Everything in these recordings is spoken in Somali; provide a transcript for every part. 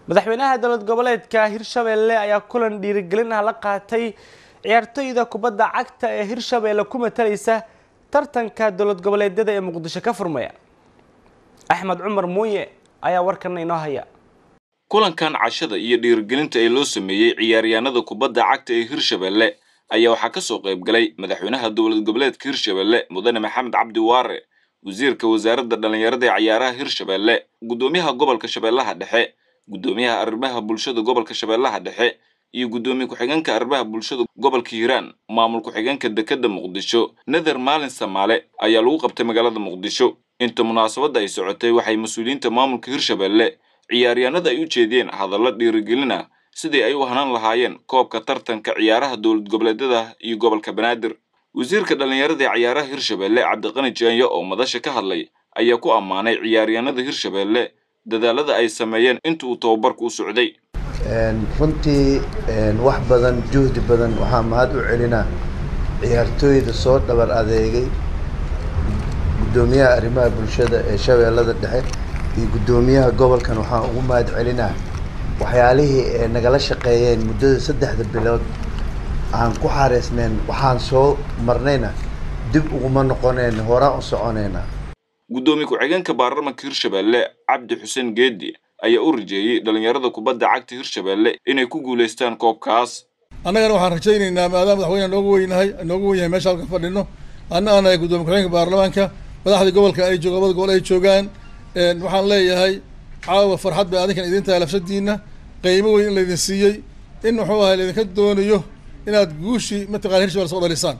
madaxweynaha dowlad goboleedka hirshabeelle ayaa kulan dhiirigelin ah la qaatay ciyaartoyda kubadda cagta ee hirshabeelle ku matalaysa tartanka dowlad goboleedyada ee muqdisho ka furmaya axmed cumar muuye ayaa warkan inoo haya kulankan cashada iyo dhiirigelinta ee loo sameeyey ciyaaryahanada kubadda cagta ee hirshabeelle ayaa waxaa ka soo qayb galay madaxweynaha dowlad goboleedka hirshabeelle mudane maxamed cabdi waare wasiirka wasaaradda dhallinyarada ee cayaaraha hirshabeelle guddoomiyaha gobolka shabeellaha dhexe guddoomiyaha arrimaha bulshada gobolka shabeellaha dhexe iyo guddoomiye ku-xigeenka arrimaha bulshada gobolka hiiraan maamul ku-xigeenka dekedda muqdisho nether maalin samaale ayaa lagu qabtay magaalada muqdisho inta munaasabadda ay socotay waxay mas-uuliyiinta maamulka hirshabeelle ciyaaryahanada ay u jeediyeen hadallo dhiirigelin ah sidii ay u hanaan lahaayeen koobka tartanka ciyaaraha dowlad goboleedyada iyo gobolka banaadir wasiirka dhallinyarada ee cayaaraha hirshabeelle cabdiqani jaanyo oo madasha ka hadlay ayaa ku ammaanay ciyaaryahanada hirshabeelle dadaalada ay sameeyeen inta uu tababarku u socday runtii wax badan juhdi badan waxaa mahad u celinaa ciyaartooyda soo dhabar adeegay guddoomiyaha arrimaha bulshada ee shabeellada dhexe iyo guddoomiyaha gobolkan waxaan ugu mahad celinaa waxyaalihii ee nagala shaqeeyeen muddada saddexda bilood aan ku xareysnayn waxaan soo marnayna dib uguma noqonayna horaan u soconaynaa guddoomiye ku-xigeenka baarlamanka hirshabeelle cabdi xuseen geedi ayaa u rajeeyey dhallinyarada kubadda cagta hirshabeelle inay ku guulaystaan koobkaas annagana waxaan rajaynaynaa maadaama madaxweyne noogu weynahay noogu wen yahay meesha halka fadhino anna aan nahay guddoomiye ku-xigeenka baarlamaanka madaxdii gobolka ay joog labada gobol ay joogaan waxaan leeyahay caawa farxad bay adinkan idin tahay lafsadiina qiimo weyn in laydin siiyey in muxuu ahay laydinka doonayo inaad guushii mataqana hirshabelle soo dhalisaan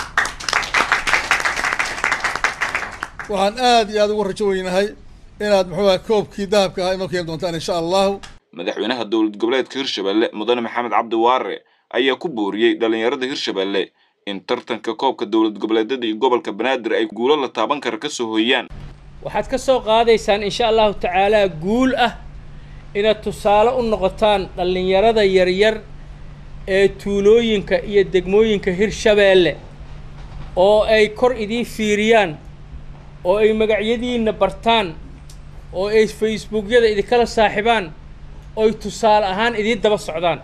waxaan aad iyo aad ugu rajo weynahay inaad muxuu ahay koobkii dahabka ahaa inoo keeni doontaan insha allahu madaxweynaha dowlad goboleedka hirshabeelle mudane maxamed cabdi waare ayaa ku booriyey dhallinyarada hirshabeelle in tartanka koobka dowlad goboleedyada iyo gobolka banaadir ay guulo la taaban kara ka soo hooyaan waxaad ka soo qaadaysaan insha allahu tacaalaa guul ah inaad tusaale u noqotaan dhallinyarada yaryar ee tuulooyinka iyo degmooyinka hirshabeelle oo ay kor idiin fiiriyaan oo ay magacyadiinna bartaan oo ay facebookyada idinkala saaxibaan ooy tusaale ahaan idiin daba socdaan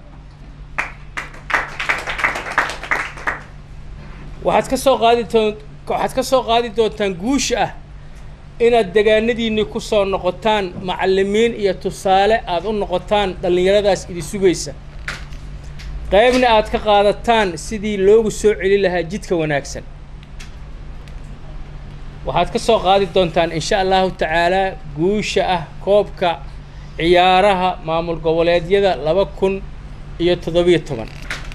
waxaad ka soo qaadi doon waxaad ka soo qaadi doontaan guusha ah inaad degaanadiinni ku soo noqotaan macallimiin iyo tusaale aada u noqotaan dhallinyaradaas idi sugaysa qaybna aad ka qaadataan sidii loogu soo celi lahaa jidka wanaagsan waxaad ka soo qaadi doontaan insha allahu tacaalaa guusha ah koobka ciyaaraha maamul goboleedyada laba kun iyo toddobiyo toban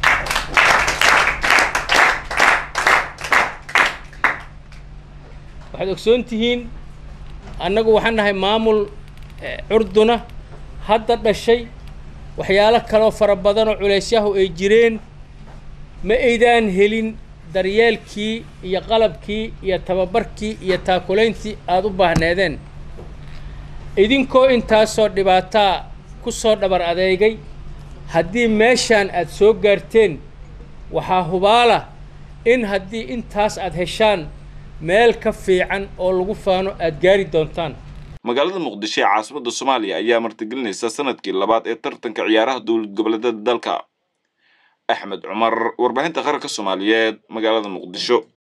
waxaad ogsoon tihiin annagu waxaan nahay maamul curduna hadda dhashay waxyaalo kaloo fara badanoo culaysyahu ay jireen ma aydaan helin daryeelkii iyo qalabkii iyo tababarkii iyo taakulayntii aada u baahneedeen idinkoo intaasoo dhibaataa ku soo dhabar adeegay haddii meeshaan aad soo gaarteen waxaa hubaala in haddii intaas aad heshaan meel ka fiican oo lagu faano aada gaari doontaan magaalada muqdisho ee caasimadda soomaaliya ayaa martigelinaysa sanadkii labaad ee tartanka ciyaaraha dowlad goboleedyada dalka axmed cumar warbaahinta qaranka soomaaliyeed magaalada muqdisho